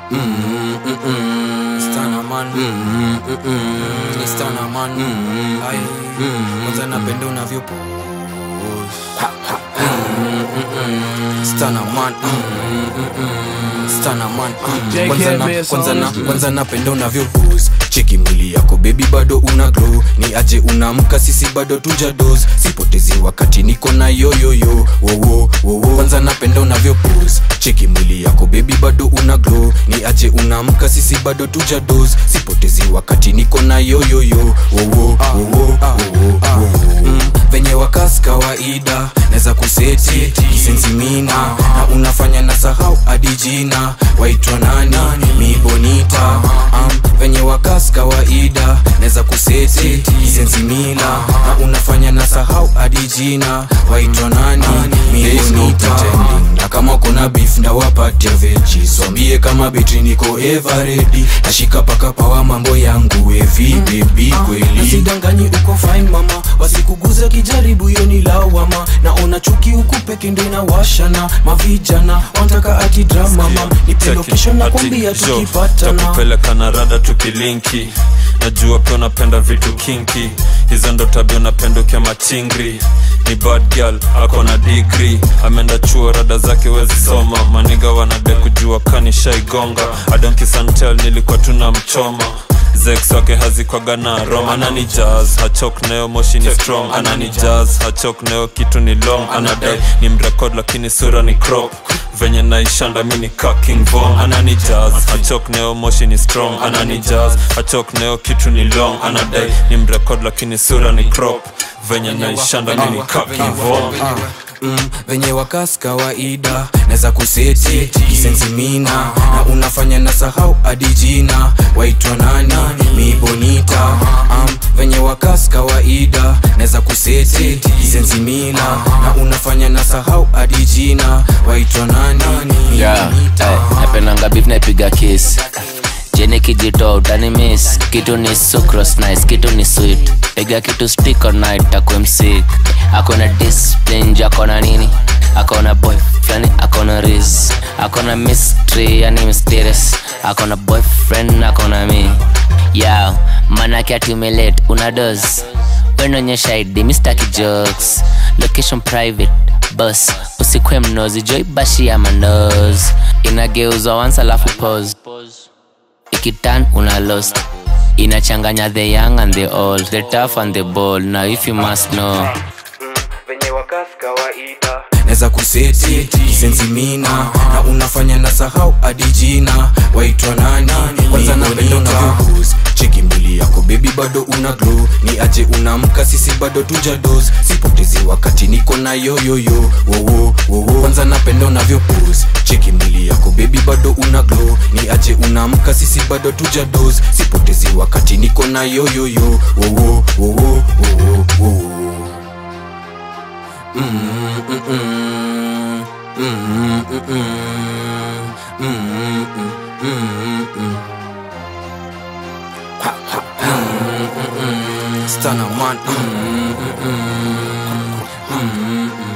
Stana man Ni stana man Ai Kwanza napenda unavyo Stana man Stana man Kwanza na kwanza na kwanza napenda unavyo pose Cheki mwili yako baby bado una glow Ni aje unamka sisi bado tuja dose Sipotezi wakati niko na yo yo yo wo wo wo wo Kwanza napenda unavyo pose Cheki mwili yako baby bado una glow Ni aje unamka sisi bado tuja dose Sipotezi wakati niko na yo yo yo wo wo wo wo wo wo Mm, venye wakas kawaida naweza kuseti kisensimina na unafanya na sahau hadi jina waitwa nani mibonita um, venye wakas kawaida naweza kuseti kisensimila na unafanya na sahau hadi jina waitwa nani mibonita na kama kuna beef ndawapatia veji swambie kama betri niko everedi nashika paka pawa mambo yangu evi bebi kweli Usidanganyi uko fine mama, wasikuguze kijaribu hiyo ni lawama. Naona chuki huku peke ndo inawashana, mavijana wanataka ati drama mama, nipe location na kwambia tukipatana. takupeleka na rada tukilinki najua pia unapenda vitu kinki hizo ndo tabia unapenda ukia machingri ni bad girl ako na digri ameenda chuo rada zake wezi soma maniga wanade kujua kanishaigonga adonkisantel nilikuwa tuna mchoma zex wake hazikwaga na rom anani jazz hachok nayo moshi ni strong anani jazz hachok nayo kitu ni long anadai ni mrekod lakini sura ni crop venye naishanda mi ni ka king von anani jazz hachok nayo moshi ni strong anani jazz hachok nayo kitu ni long anadai ni mrekod lakini sura ni crop venye naishanda mi ni ka king von mm, venye wakas kawaida naweza kuseti kisensimina na unafanya na sahau hadi jina waitwa nani mibonita um, venye wakas kawaida naweza kuseti kisensimina na unafanya na sahau hadi jina waitwa nani yeah, mibonita eh, napendanga beef naipiga kiss jeni kijito utani miss kitu ni sucrose nice kitu ni sweet piga kitu stick all night takwe msik akona discipline ju akona nini akona boy flani akona riz akona mystery yani mysterious akona boyfriend akona mi yeah manake atumelate una dos wenonyesha id mistaki jokes location private bus usikwe mnozi joibashi ya mandos inageuzwa once alafu pose ikitan una lost inachanganya the young and the old the tough and the bold now if you must know venye wakas kawaida naweza kuseti kisensimina na unafanya na sahau hadi jina waitwa nani kwanza napenda unavyobus cheki mbili yako bebi bado una glow ni aje unamka sisi bado tuja dos sipotezi wakati niko na yoyoyo wowo wowo kwanza napenda unavyobus cheki mbili yako bebi bado una glow ni aje unamka sisi bado tuja dos sipotezi wakati niko na yoyoyo wowo wowo wowo wowo Stana man.